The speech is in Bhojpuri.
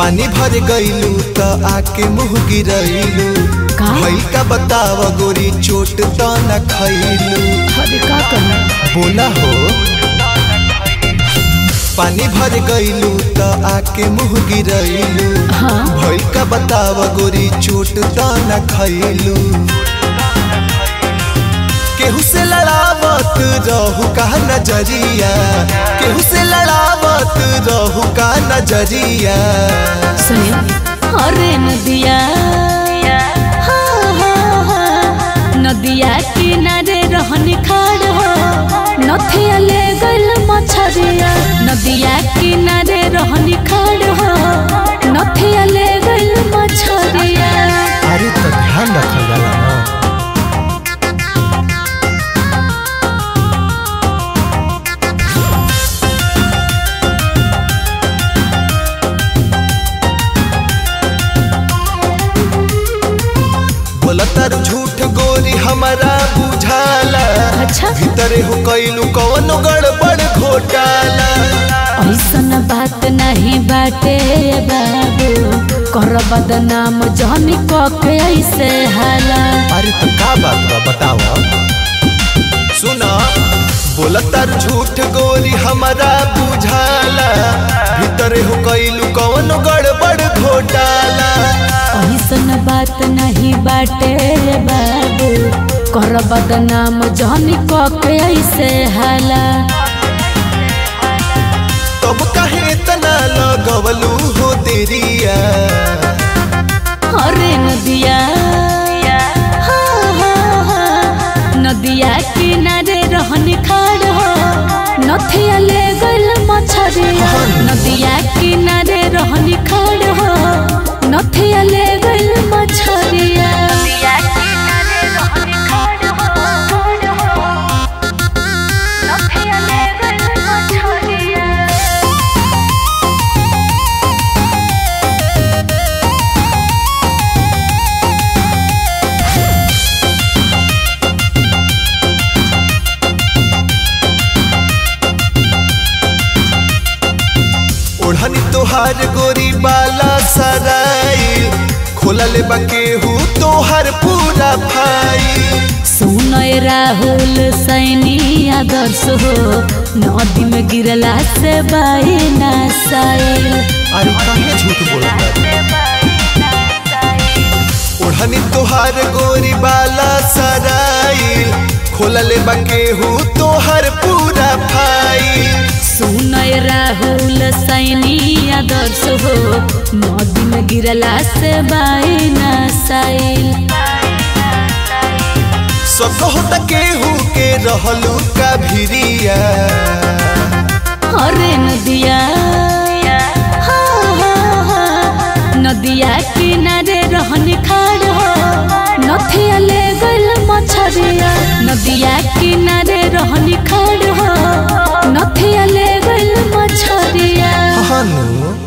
पानी भर गईलू त आके मुँह गिरैलू का? भइल का बताव गोरी चोट त न खैलू अरे का करूं बोला हो पानी भर गईलू त आके मुँह गिरैलू हाँ भइल का बताव गोरी चोट त न खैलू केहू से लड़ावत रहू का नजरिया केहू से लड़ावत रहू का नजरिया सुनियो अरे नदिया हाँ, हाँ, हाँ, नदिया किनारे रहन खाड़ हो नथिया ले गइल मछरिया नदिया किनारे रहन खाड़ हो नथिया ले गइल मछरिया अरे तो ध्यान रखल जाला ना बोला तारू झूठ गोरी हमारा बुझाला अच्छा भीतरे हो कैलू कवनो गड़बड़ घोटाला ऐसन बात नहीं बाटे बाबू कर बदनाम जहनी कके ऐसे हाला अरे तो का बात बा बतावा सुना बोला तारू झूठ गोरी हमारा बुझाला भीतरे हो कैलू कवनो गड़बड़ घोटाला ऐसन बात नहीं बाटे बाबू कर बदनाम जहनी कके ऐसे हाला तब कहे इतना लगवलू हो देरिया अरे नदिया हाँ, हाँ, हाँ, नदिया किनारे रहन खाड़ हो नथिया ले गइल मछरिया नदिया किनारे रहन खाड़ हो नथिया ले गइल मछरिया ओढ़नी तोहार गोरी बाला सराई खोला ले बकेहू तोहार पूरा भाई सुनय राहुल सैनी आदर्श हो नदी में गिरला से बाई नासाइल अरे काहे झूठ बोलता ओढ़नी तोहार गोरी बाला सराई खोला ले बकेहू तोहार पूरा भाई सुनय राहुल सैनी आदर्श हो नदी में गिरला से बाई नासाइल सकहो त केहू के रहलू का भिरिया अरे नदिया हाँ, हाँ, हाँ, नदिया किनारे रहन खाड़ हो नथिया ले गइल मछरिया नदिया किनारे रहन खाड़ हो नथिया ले गइल मछरिया हनु